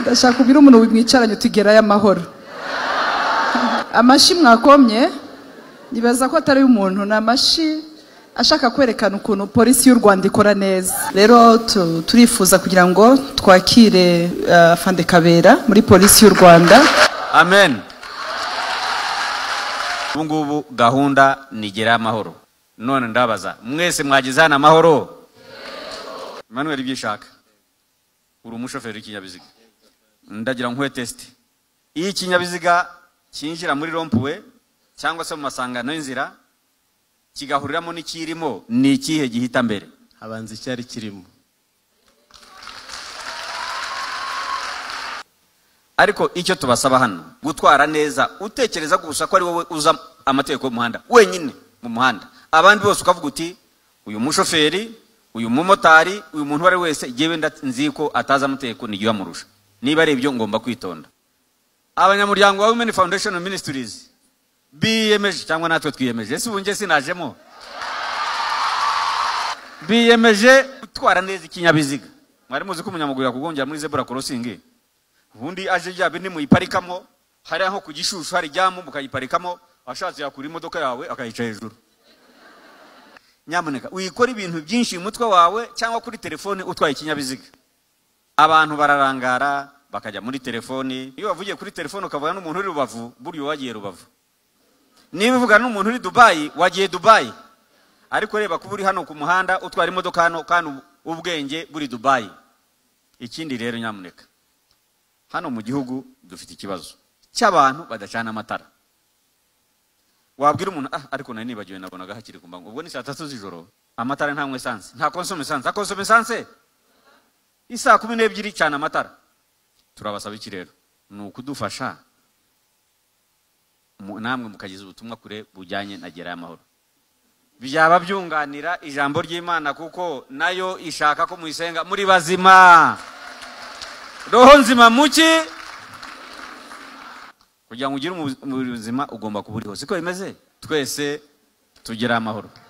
ndashaka ubwira umuntu mwicaranye utugerayo amahoro amashyi mwakomye nibaza ko atari umuntu ni amashyi ashaka kwerekana ukuntu polisi y'u rwanda ikora neza rero tu- turifuza kugira ngo twakire ah, fande kabera muri polisi y'u rwanda amen ubu ngubu gahunda nigera amahoro none ndabaza mwese mwageze hano amahoro manuel ibyishaka uri umushoferi w'ikinyabiziga ndagira nkuhe tesiti iyo ikinyabiziga cyinjira muri rompuwe cyangwa se mu masangano y'inzira kigahuriramo n'ikirimo ni ikihe gihita mbere habanza icyari kirimo ariko icyo tubasaba hano gutwara neza utekereza gusa ko ari wowe uza amategeko y'umuhanda wenyine mu muhanda abandi bose ukavuga uti uyu mushoferi uyu mumotari uyu muntu uwo ari we wese yewe nda- nzi ko atazi amategeko n'igihe amurusha niba ari ibyo ngomba kwitonda abanyamuryango ba women foundation ministries biyemeje cyangwa natwe twiyemeje ese ubu njye sinajemo biyemeje gutwara neza ikinyabiziga mwari muzi ko umunyamaguru yakugongera muri zebura crossing ubundi aje rya bindi muyiparikamo hari aho ku gishushu hari jyamu mukayiparikamo ashatse yakura imodoka yawe akayica hejuru nyamuneka uyikora ibintu byinshi mu mutwe wawe cyangwa kuri telefone utwaye ikinyabiziga abantu bararangara bakajya muri telefoni iyo wavugiye kuri telefone ukavugana n'umuntu uri rubavu burya uba wagiye rubavu niba uvugana n'umuntu uri dubayi wagiye dubayi ariko reba kuba uri hano ku muhanda utwara imodoka hano kandi ubwenge buri dubayi ikindi rero nyamuneka hano mu gihugu dufite ikibazo cy'abantu badacana amatara wabwira umuntu ah ariko nari nibagiwe nabonaga hakiri ku mbangu ubwo ni saa tatu z'ijoro amatara nta mwesansi nta konsoma esansi akonsoma esansi isaa kumi n'ebyiri cyane amatara turabasaba iki rero ni ukudufasha mu- namwe mukageza ubutumwa kure bujyanye na gerayo amahoro byaba byunganira ijambo ry'imana kuko nayo ishaka ko muyisenga muri bazima roho nzima muki kugira ngo ugire umu- ubuzima ugomba kuba uri hose siko bimeze twese tugire amahoro